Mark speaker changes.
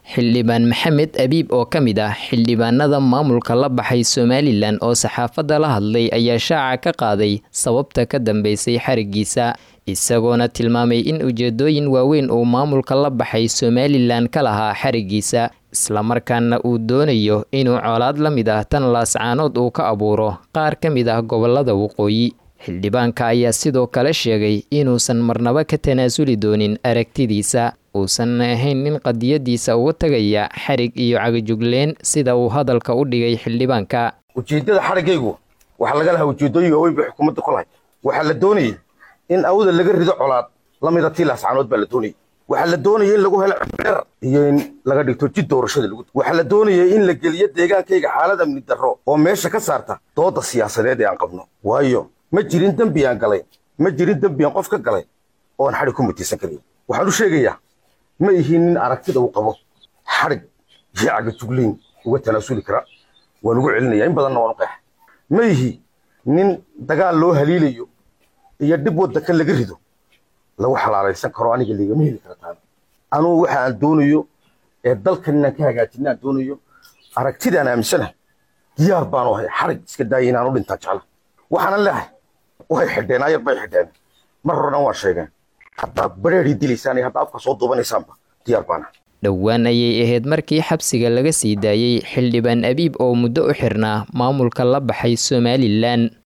Speaker 1: xildhibaan maxamed abiib oo ka mid ah xildhibaanada maamulka la baxay somalilan oo saxaafadda la hadlay ayaa shaaca ka qaaday sababta ka dambeysay xarigiisa isagoona tilmaamay in ujeedooyin waaweyn uu maamulka la baxay somalilan ka lahaa xarigiisa islamarkaana uu doonayo inuu colaad la mid ah tan laascaanood uu ka abuuro qaar ka mid ah gobolada waqooyi xildhibaanka ayaa sidoo kale sheegay inuusan marnaba ka tanaasuli doonin aragtidiisa uusan ahayn nin qadiyadiisa uga tagaya xarig iyo cagajugleen sida uu hadalka u dhigay xildhibaanka
Speaker 2: ujeeddada xarigaygu waxaa laga lahaa ujeeddooyin waaweyn bay xukuumadda ku lahay waxaa la doonayay in awda laga rido colaad la mida tii laascaanood baa la doonayay waxaa la doonayay in lagu helo cibdheer iyo in laga dhigto jid doorashada lagu waxaa la doonayay in la geliyo deegaankayga xaalad amni darro oo meesha ka saarta dooda siyaasadeed ee aan qabno waayo ma jirin dembi aan galay ma jirin dembi aan qof ka galay oon xadhig ku mutiisan karayn waxaan u sheegayaa ma ihiin nin aragtida uu qabo xadhig iyo cagajugleyn uga tanaasuli kara waan ugu celinaya in badanna waan u qeexa ma ihi nin dagaal loo haliilayo iyo dhib waddanka laga rido lagu xalaalaysan karo aniga ligama heli kara taana anugu waxa aan doonayo ee dalkan inaan ka hagaajina aan doonayo aragtidaan aaminsanahay diyaar baanu ahay xadhig iska daaya inaan u dhintaa jecla waxaanan leehay way xidheen ayar bay xidheen mar horena waan sheegeen haddaad bareerii dilaysaan iyo haddaa afka soo duubanaysaanba diyaar baana
Speaker 1: dhowaan ayay ahayd markii xabsiga laga sii daayey xildhibaan abiib oo muddo u xirnaa maamulka la baxay somalilan